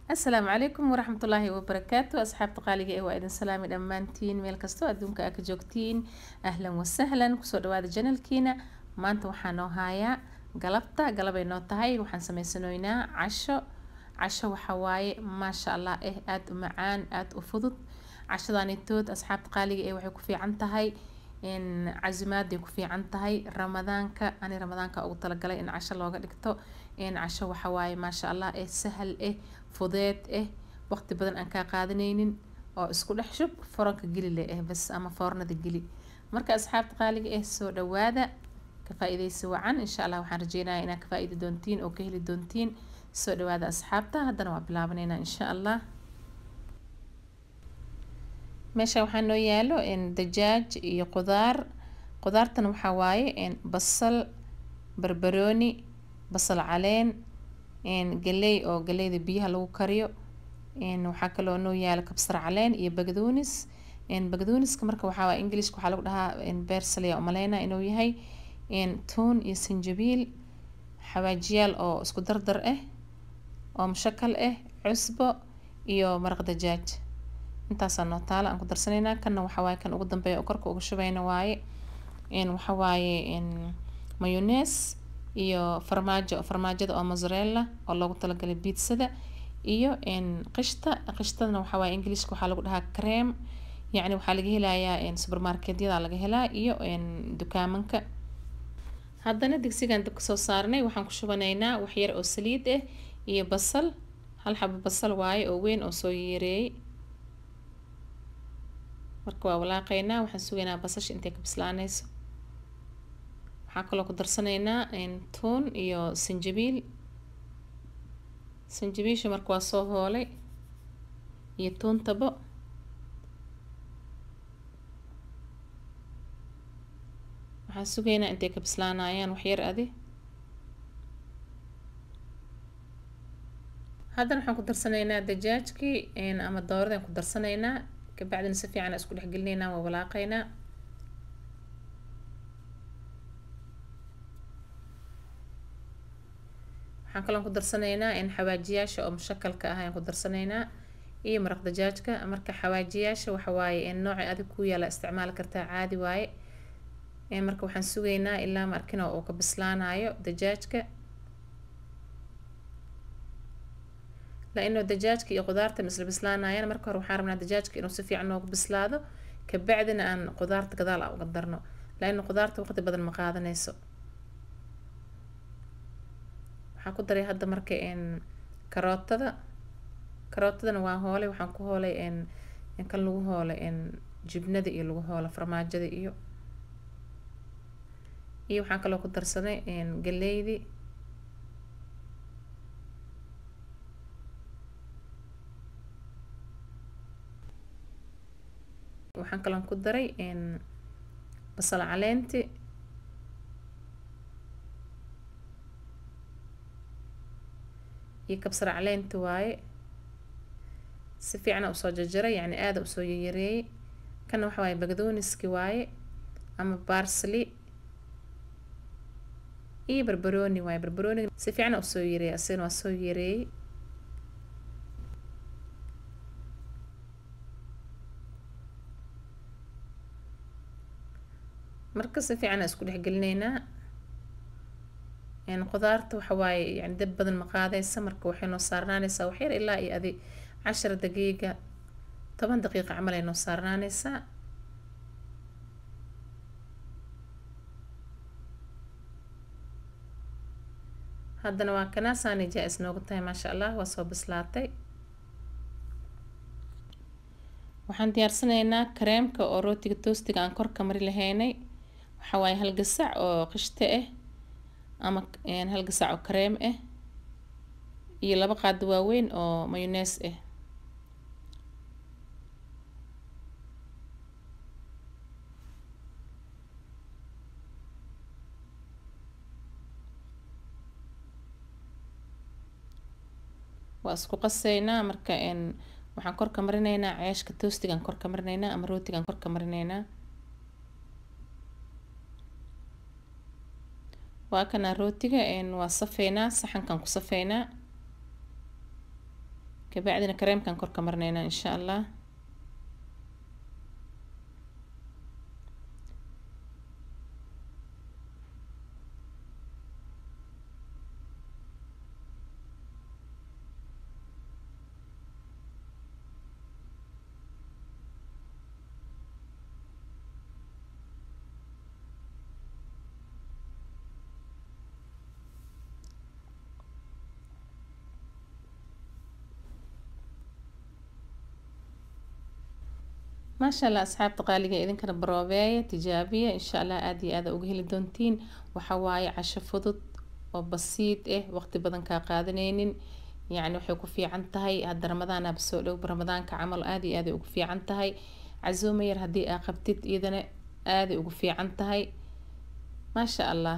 asalaamu calaykum waraxmatullaahi wabarakaatu asxaabta qaaliga ee waa idin salaami dhammaantiin meel kastoo adduunka aa ka joogtiin ahlan wasahlan kusoo dhawaada janalkiina maanta waxaa noo haayaa galabta galabay noo tahay waxaan sameysanoynaa casho casho waxaa waaye maasha allah eh aada u macaan aada u fudud cashadaanitood asxaabta qaaliga ee waxay ku fiican tahay casimaadday ku fiican tahay ramadaanka ani ramadaanka ugu talagalay in casho looga dhigto casho waxa waaye maasha allah eh sahal eh fudeed eh waqti badan aan kaa qaadanaynin oo isku dhex shub foranka geli le eh bas ama foornada geli marka asxaabta qaaliga eh soo dhawaada ka faa-ideysi wacan insha allah waxaan rajeynayaa inaad ka faa-iidi doontiin oo ka heli doontiin soo dhawaada asxaabta haddana waa bilaabaneynaa insha allah meesha waxaa noo yaalo dajaaj iyo qudaar qudaartan waxaa waaye basal barbarooni basal caleen galey oo galeyda biyaha lagu kariyo waxaa kaloo noo yaalo kabsar caleen iyo bagdoonis bagdooniska marka waxaa waay englishka waxaa lagu dhahaa bersaliya umaleyna inuu yahay tuun iyo sanjabiil xawaajiyaal oo isku dardar ah oo mushakal ah cusbo iyo maraq dajaaj intaasaa noo taala aan ku darsanaynaa kanna waxaa waaye kan ugu dambeeya oo korka uga shubayna waaye waxaa waaye mayonees iyo farmaajo farmaajada oo mozzarella oo loogu talagalay biidsada iyo qishta qishtadana waxaa waaye englishka waxaa lagu dhahaa cream yacni waxaa laga helayaa supermarketyada laga helaa iyo dukaamanka haddana digsigan dabka soo saarnay waxaan ku shubanaynaa waxyar oo saliid ah iyo basal hal xabo basal waaye oo weyn oo soo yeereeyay marka waa walaaqeynaa waxaan sugaynaa basasha intay ka bislaanayso waxaa kaloo ku darsanaynaa tuun iyo sanjabiil sanjabiisha marka waa soo hoolay iyo tuuntabo waxaan sugaynaa intay ka bislaanayaan waxyar adi haddana waxaan ku darsanaynaa dajaajkii ama dooradaan ku darsanaynaa kabacdina si fiican isku dhex gelinaynaa waa walaaqeynaa waxaan kaloon ku darsanaynaa in xawaajiyaasha oo mushakalka ah ayaan ku darsanaynaa iyo maraq dajaajka marka xawaajiyaasha waxa waaye nooca adig ku yaala isticmaali kartaa caadi waaye marka waxaan sugaynaa ilaa markina uu ka bislaanayo dajaajka la-inuu dajaajka iyo qudaarta isla bislaanayaan marka hore waxaan rabnaa dajaajka inuu si fiican noogu bislaado kabacdina aan qudaarta gadaal a uga darno la-inu qudaarta waqti badan ma qaadanayso waxaan ku daray hadda marka karootada karootadana waa hoolay waxaan ku hoolay kan lagu hoolay jibnada iyo lagu hoola farmaajada iyo iyo waxaan kaloo ku darsaday galeydi waxaan kaloon ku daray basal caleenti iyo kabsar caleenti waaye si fiicana usoo jarjaray yacni aada usoo yayareeyay kana waxa waaye bagdooniski waaye ama barsli iyo barbarooni waaye barbarooni si fiicana usoo yareeyay asigana waa soo yareeyay marka si fiican isku dhex gelinaynaa qudaarta waxa waaye yani dab badan ma qaadaysa marka waxay noo saarnaanaysaa waxyar ilaa iyo adi cashar daqiiqa toban daqiiqa camal ay noo saarnaanaysaa haddana waa kanaasaani jaa-is noogu tahay maasha allah waa soo bislaatay waxaan diyaarsanaynaa kareemka oo rootiga toostiga aan korka mari lahaynay waxaa waaye hal gasac oo qishto ah ama hal gasac oo kareem ah iyo laba qaado waaweyn oo mayonees ah waa isku qaseynaa marka waxaan korka marinaynaa ceeshka toostigaan korka marinaynaa ama rootigaan korka marinaynaa waa kana rootiga waa safeynaa saxankan ku safeynaa kabacdina kareemkan kor ka marneynaa insha allah maasha allah asxaabta qaaliga idinkana baroobeeya tijaabiya insha allah aada iyo aada uga heli doontiin waxa waaye casho fudud oo basiid ah waqti badan kaa qaadanaynin yacni waxay ku fiican tahay hadda ramadaanaba soo dhow ramadaanka camal aada iyo aaday ugu fiican tahay casuuma yar haddii aa qabtid iyadana aaday ugu fiican tahay maasha allah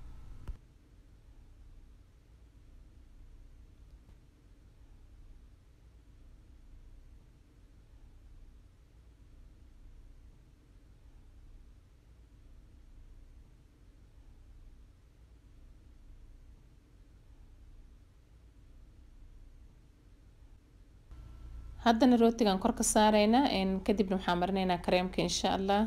haddana rootigan kor ka saareynaa kadibna waxaan marineynaa kareemka insha allah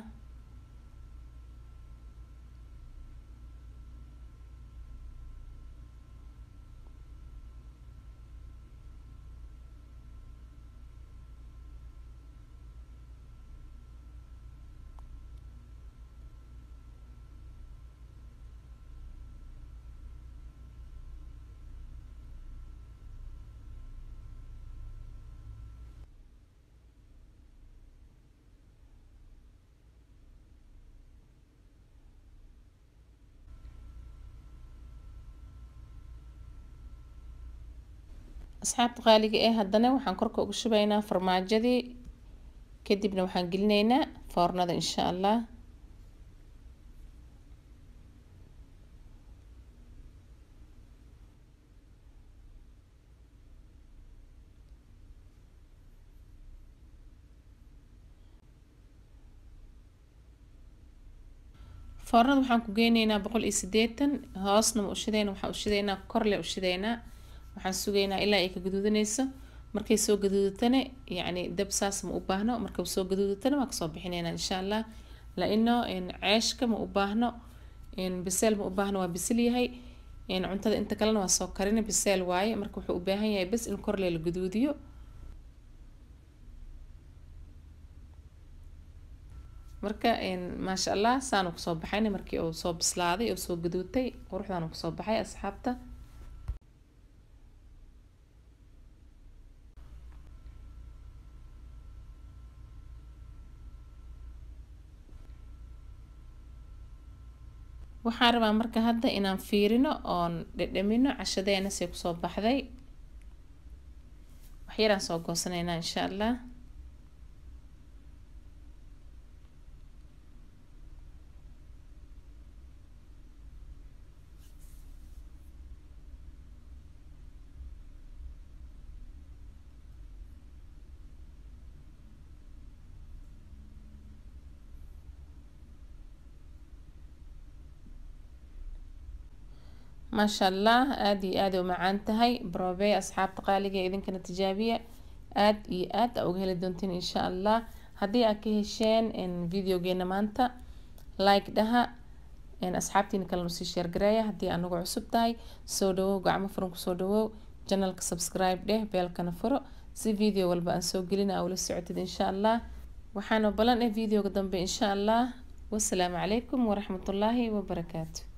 asxaabta qaaliga ee haddana waxaan korka uga shubaynaa farmaajadii kadibna waxaan gelinaynaa foornada insha allah foornada waxaan ku geyneynaa boqol iyo sideetan hoosna ma ushideyna waxaan ushideynaa korle ushideynaa waxaan sugaynaa ilaa ay ka gaduudanayso markay soo gaduudatana yacni dab saas ma u baahno marka soo gaduudatana waan kasoo bixineynaa insha allah la-ino ceeshka ma u baahno biseel ma u baahno waa bisil yahay cuntada inta kalena waa soo karina biseel waaye marka wuxuu u baahan yahay bes in korle la gaduudiyo marka maasha allah saanu kusoo baxayna markii uu soo bislaaday oo soo gaduutay quruxdaanu kusoo baxay asxaabta waxaan rabaa marka hadda inaan fiirino oon dhedhamino cashadeena say kusoo baxday waxyaraan soo goosanaynaa insha allah maasha allah aada iyo aada u macaan tahay brobe asxaabta qaaliga ee idinkana tijaabiya aada iyo aad a uga heli doontiin insha allah haddii aad ka hesheen videogeena maanta like dhaha asxaabtiina kalena usii sheergareeya haddii aanagu cusub tahay soo dhawow gacmo furan kusoo dhawow janalka subscribe dheh beelkana furo si video walba aan soo gelina aa ula socotid insha allah waxaana balan eh videoga dambe insha allah wasalaamu calaykum waraxmatullaahi wabarakaatu